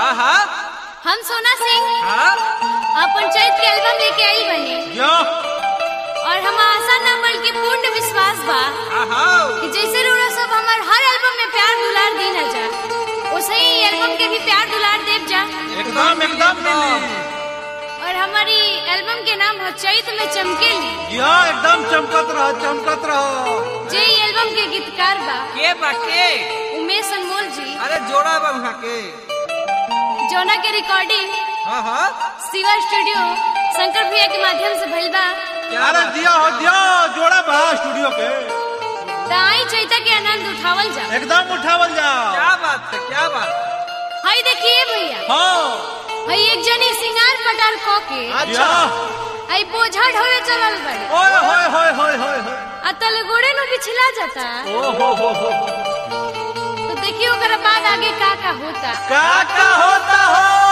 हाँ हाँ हम सोना सिंह हाँ अपन चैत के एल्बम लेके आई बने यो और हम आशा न बल्कि पूर्ण विश्वास बा हाँ हाँ कि जैसे रोड़ा सब हमार हर एल्बम में प्यार दुलार दी ना जा वैसे ही एल्बम के भी प्यार दुलार देव जा एकदम एकदम मिली और हमारी एल्बम के नाम हो चैत में चमकेली यो एकदम चमकत रहो चमकत रहो जे ई एल्बम के गीतकार बा के बाके उमेश अनमोल जी अरे जोड़ा बा वहाँ के जौना के रिकॉर्डिंग हाँ हाँ शिवा स्टूडियो शंकर भैया के माध्यम से भइल बा क्या अरे बात? दिया हो दिया जोड़ा बा स्टूडियो के त आई चैता के आनंद उठावल जा एकदम उठावल जाओ क्या बात है क्या बात हई देखिए भैया हाँ हई एक जनी सिंगार पटार क के अच्छा हई बोझा ढोवे चलल बड़े ओए होए होए होए होए होए आ तले गोड़े नु बिछला जाता ओ हो हो हो तो देखिए ओकरा बाद आगे का का होता का का होता हो